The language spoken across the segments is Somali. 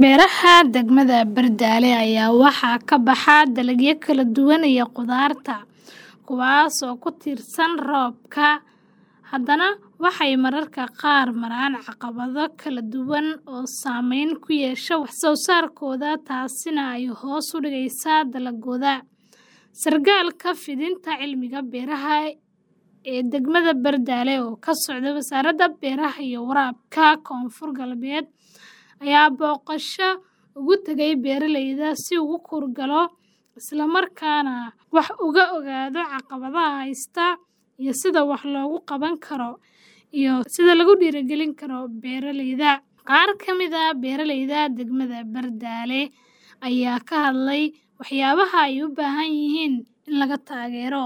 Beeraha degmada Bardaale ayaa waxaa ka baxa dalagyo kala duwan iyo khudaarta, kuwaas oo ku tiirsan roobka, haddana waxay mararka qaar maraan caqabado kala duwan oo saameyn ku yeesha wax soo saarkooda taasina ay hoos u dhigaysa dalaggooda. Sargaalka fidinta cilmiga beeraha ee degmada Bardaale oo ka socda Wasaaradda Beeraha iyo Waraabka Koonfur Galbeed ayaa booqasho ugu tagay beeralayda si uu u kuurgalo isla markaana wax uga ogaado caqabadaha haysta iyo sida wax looga qaban karo iyo sida lagu dhiirigelin karo beeralayda. Qaar ka mid ah beeralayda degmada Bardaale ayaa ka hadlay waxyaabaha ay u baahan yihiin in laga taageero.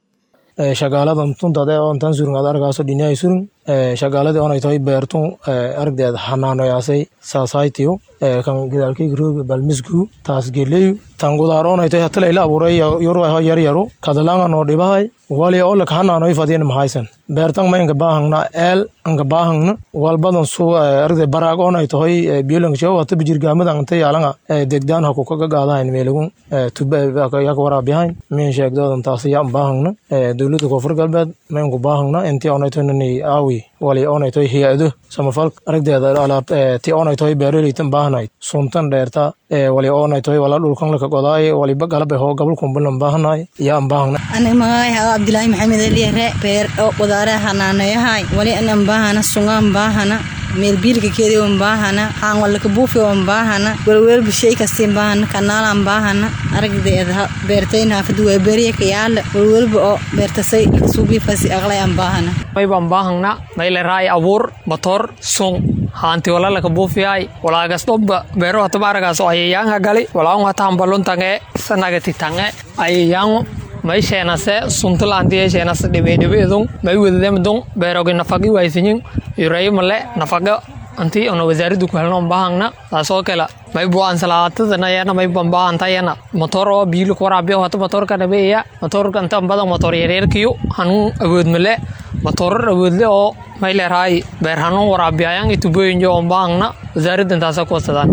shagaaladan tuntade oo intaan surin aad arkaaso dhinyahay surin shagaaladii onay tahay beertun aragdeed xanaanoyaasay saasaytiyo kan gidaalkayga rooga balmisgu taas geleyu tan gudaar onay tahay hatala ila abuuray yoru yar yaru kadalanga noo dhibahay wali oo lak hanaanoy fadin mahaysan beertan ma inka baahangna eel anka baahangna walbadan su aragde baraag onay tahay biolang show hata bijirgaamada anta yaalanga degdaan haku kaga gaadahayn meelagun tuba yaka waraabihayn min sheegdoodan taas yaa baahangna dowladda koonfur galbeed ma inku baahangna intii onay tahay nani aawi wali onay tahay hay-ado samafal aragdeeda alaab ti onay tahay beeraleytan baahnayd suntan dheerta wali onay tahay wala dhulkan laka godaay waliba galabe hoo gabalkumbulan baahnaay yaa baahna ani magacay haga abdilaahi maxamed aliyare beer oo qudaaraha hanaanayahay wali anan baahana sungaan baahana meel biilka keedi on baahana haan walaka buufi on baahana welwelba shay kastiin baahana kanaalan baahana aragdeeda beertayn haafadu waa beriya kayaala welwelba oo beertasay suubiifasi aqlay an baahana mayban baahangna mayleraay abuur batoor sun haanti walalaka buufiyay walaagas dhobba beero hataba aragaas oo ayayaanga gali walaang hatahan baluntange sanagati tange ayayaangu may sheenase suntilaantiye sheenase dhibedhibeedung may wedademdung beerogi nafagi waysinyin yureyo male nafaga anti ona wasaaraddu ku helno baahangna taasoo kale may buan salaatadana yana may bambaanta yana motor oo biilu ku waraabiyo hata motorka dhabeeya motorka inta badan motor yareerkiyo hanun awood male motorar awoodle oo may leerahay beer hanun waraabiyayan itubooyinjo on baahangna wasaaraddan taasa ku wasadaan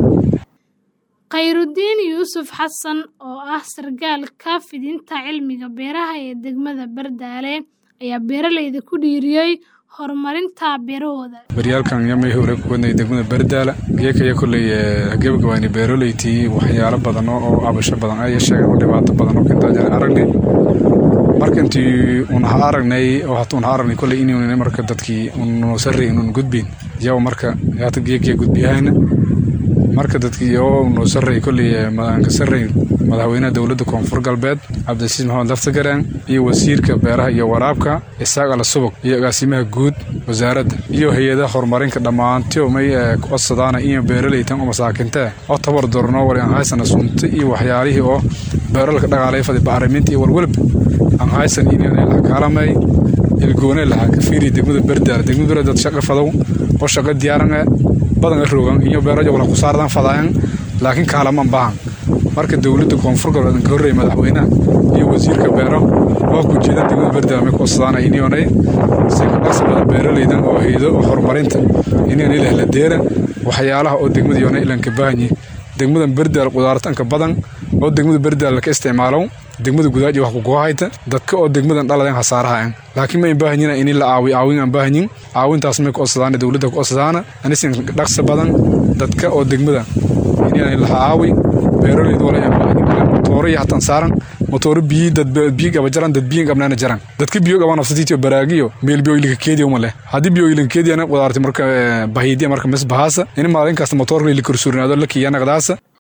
khayrudiin yuusuf xasan oo ah sargaalka fidinta cilmiga beeraha ee degmada bardaale ayaa beeralayda ku dhiiriyey horumarinta beerahooda baryaalkan yamay hore kuwadnay degmada bardaala geekaya kolley gebagabaani beeroleytii waxyaalo badan oo abasho badan ay sheegeen oo dhibaato badan oo kintaa aragnay marka intii unaha aragnay oo hata unaha aragnay kolley inuu marka dadkii unoo sarray inuun gudbin yaw marka hata geekaya gudbiyahayna marka dadkii oo noo sarray kolley ka sarray madaxweynaha dowladda koonfur galbeed cabdilasiis maxamed laftagaraan iyo wasiirka beeraha iyo waraabka isaaq ala subag iyo agaasimaha guud wasaaradda iyo hay-adaha horumarinka dhammaantio may codsadaana iyo beeraleytan oo masaakinta oo tabar dorno wali aan haysana sunta iyo waxyaalihii oo beeralka dhaqaalay fadi bacriminta iyo walwalba aan haysan inay laha kaalamay ilgoone lahaa ka fiiriya degmada berdaala degmada berdaala dad shaqa fadow oo shaqa diyaaran badan rogan iyo beerajo wala ku saardan fadaayan laakiin kaalaman baahan marka dowladda koonfur galbeed ka horreeyay madaxweynaha iyo wasiirka beero oo ku jeeda degmada berdaala may kuwasadaan inionay si dhaqsabada beeraleydan oo haydo oo horumarinta inionay lahla deera waxyaalaha oo degmada yoonay ilanka baahanyi degmadan berdaal qudaartanka badan oo degmada berdaal ka isticmaalo degmada gudaaji wax kugohayta dadka oo degmadan dhaladan hasaarahayan laakiin ma baahanyina in la aawi aawin aan baahanyin aawintaas may ku codsadaana dowladda ku codsadaana anisin dhaqsa badan dadka oo degmada inaan la aawi beeroleyda wala aan baahanyin motooro iyo hatan saaran motooro biyi dad biyi gaba jaran dad biyi gabnaana jaran dadka biyo gaba nafsatiitiyo baraagiyo meel biyo ilika keediyo ma leh haddii biyo ilin keediyana qudaarti marka bahiidiya marka mis bahaasa in maalin kasta motoorka ili korsuurinaado la kiyanaqdaasa